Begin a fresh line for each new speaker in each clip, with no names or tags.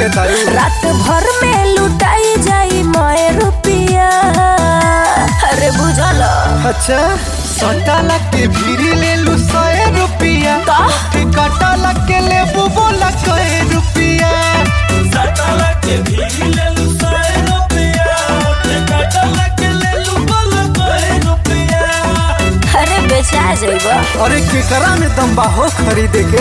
देता
रात भर में लुटाई जाई मोए रुपिया अरे बुझल
अच्छा सटाला के भीरी ले लू सौ रुपया
का?
कटाला के ले बोला सौ रुपया
सटाला के भीगी ले लू सौ रुपया कटाला के ले लू बोला सौ रुपया
अरे बेचा जाइबा
अरे केकरा में दम बा हो खरीदे के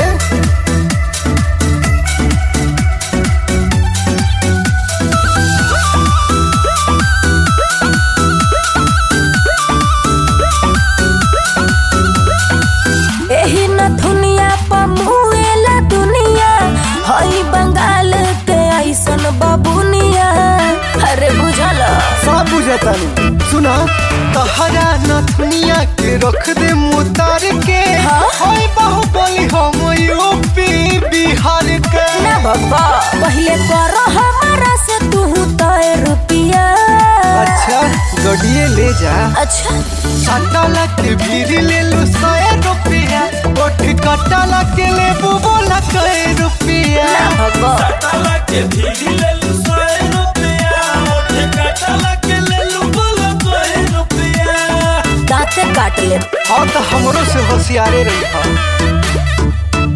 एही न दुनिया पमुएला दुनिया हई बंगाल के ऐसन बबुनिया अरे बुझल
सब बुझतानी सुना तहरा नथुनिया के रख दे मुतार के
हाँ?
होय बाहुबली हम यूपी बिहार के
ना बाबा पहले करो हमारा से तू तय रुपिया
अच्छा गडिए ले जा
अच्छा
सटाला के भीरी ले लू सौ रुपया ओठ कटाला के ले बोला सौ रुपया
ना बाबा
सटाला के भीगी ले लू सौ रुपया कटाला के ले लू बोला सौ रुपया
दांते काट ले
हाँ तो हमरो से होशियारे रही हा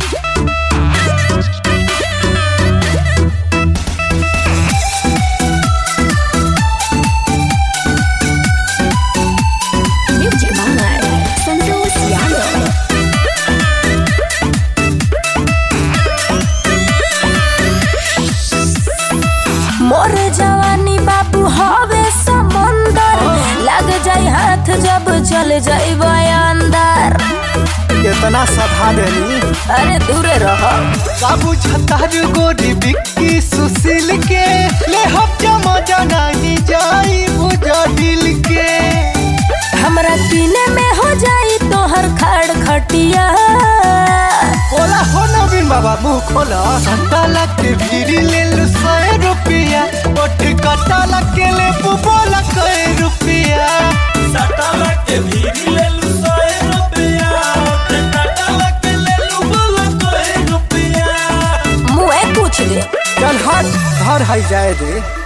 म्यूजिक बांगर संतोष यादव मोर जवानी बाबू हवे समंदर लग जाई हाथ जब चल जाई अंदर
कितना सधा देनी
अरे दूरे रहो
बाबू छतार गोरी बिक्की सुशील के ले हम जमा नहीं जाई बुझा दिल के
हमरा किने में हो जाई तोहर खड़ खटिया
बोला हो नवीन बाबा मुंह खोला सटाला के भीरी ले लू सौ रुपया ओठ कटाला के ले बोला सौ रुपया
सटाला के भीगी ले लू सौ रुपया कटाला के ले लू बोला सौ रुपया
मुँह पूछ ले
चल हट घर है जाए दे